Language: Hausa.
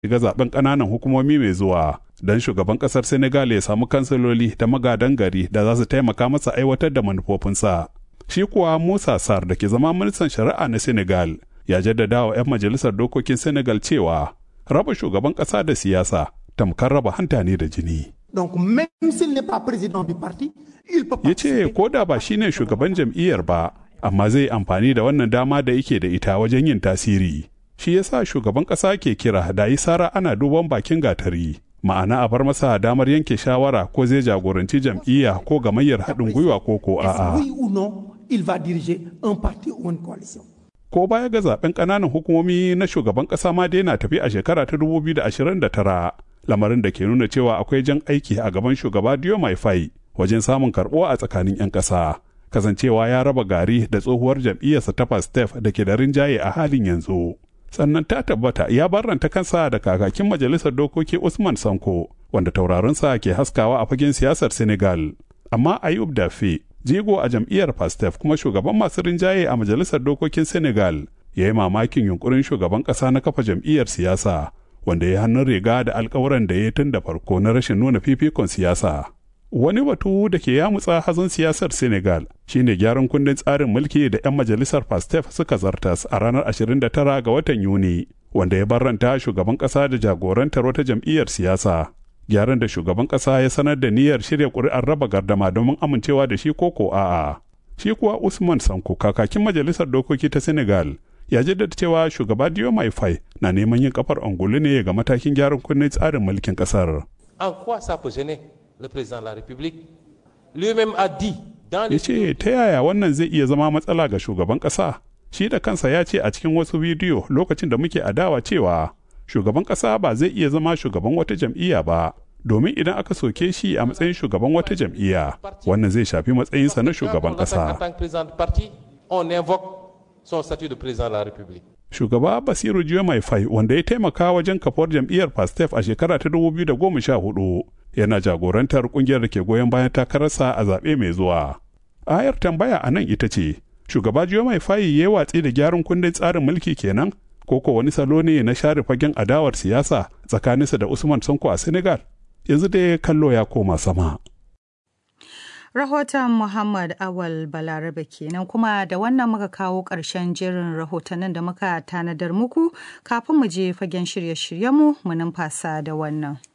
shiga zaben ƙananan hukumomi mai zuwa don shugaban ƙasar Senegal ya samu kansiloli da magadan gari da za su taimaka masa aiwatar da manufofinsa. Shi kuwa Musa Sar da ke zama ministan shari'a na Senegal ya jaddada wa 'yan majalisar dokokin Senegal cewa raba shugaban ƙasa da siyasa tamkar raba hanta ne da jini. Donc même s'il n'est pas président du parti, il peut Ya ce ko da ba shine shugaban jam'iyyar ba, amma zai amfani da wannan dama da yake da ita wajen yin tasiri. Shi yasa shugaban ƙasa ke kira da yi sara ana duban bakin gatari. Ma'ana a bar masa damar yanke shawara ko zai jagoranci jam'iyya ko gamayyar haɗin gwiwa ko ko a'a. oui ou non, il va diriger un parti ou une coalition. Ko baya ga zaben ƙananan hukumomi na shugaban ƙasa ma dai na tafi a shekara ta 2029. lamarin da ke nuna cewa akwai jan aiki a gaban shugaba Diomaye Faye wajen samun karɓuwa a tsakanin 'yan ƙasa. Kasancewa ya raba gari da tsohuwar jam'iyyarsa ta Pastef da ke da rinjaye a halin yanzu. Sannan ta tabbata ya barranta kansa da kakakin majalisar dokoki Usman Sanko wanda taurarinsa ke haskawa a fagen siyasar Senegal. Amma Ayub Dafe, jigo a jam'iyyar Pastef kuma shugaban masu rinjaye a majalisar dokokin Senegal, ya yi mamakin yunkurin shugaban ƙasa na kafa jam'iyyar siyasa. wanda ya hannun riga da alkawuran da ya tun da farko na rashin nuna fifikon siyasa. Wani batu da ke yamutsa hazon siyasar Senegal shine gyaran kundin tsarin mulki da 'yan majalisar Pastef suka zartas a ranar 29 ga watan Yuni, wanda ya barranta shugaban ƙasa da jagorantar wata jam'iyyar siyasa. Gyaran da shugaban ƙasa ya sanar da niyyar shirya ƙuri'ar raba gardama domin amincewa da shi koko a'a. Shi kuwa Usman Sanko kakakin majalisar dokoki ta Senegal ya jaddada cewa shugaba Diomaye Faye na neman yin kafar angulu ne ga matakin gyaran kunnen tsarin mulkin kasar. En quoi ça peut gêner le président de la République Lui-même a dit dans Ya les ce ta yaya wannan zai iya zama matsala ga shugaban ƙasa? Shi da kansa ya ce a cikin wasu bidiyo lokacin da muke adawa cewa shugaban ƙasa ba zai iya zama shugaban wata jam'iyya ba. Domin idan aka soke shi a matsayin shugaban wata jam'iyya, wannan zai shafi matsayinsa na shugaban Quand on l'attaque En ƙasa. tant que président de parti, on invoque son statut de président de la République. shugaba basiru mai fai wanda ya taimaka wajen kafuwar jam'iyyar pastef a shekara ta 2014 yana jagorantar kungiyar da ke goyon bayan takararsa a zaɓe mai zuwa ayar tambaya a nan ita ce shugaba mai fai ya yi watsi da gyaran kundin tsarin mulki kenan ko ko wani salo ne na share fagen adawar siyasa tsakaninsa da usman sonko a senegal yanzu dai kallo ya koma sama Rahoton Muhammad Awal Balarabe kenan kuma da wannan muka kawo ƙarshen jerin rahotannin da muka tanadar muku kafin mu je fagen shirye-shiryenmu mu numfasa da wannan.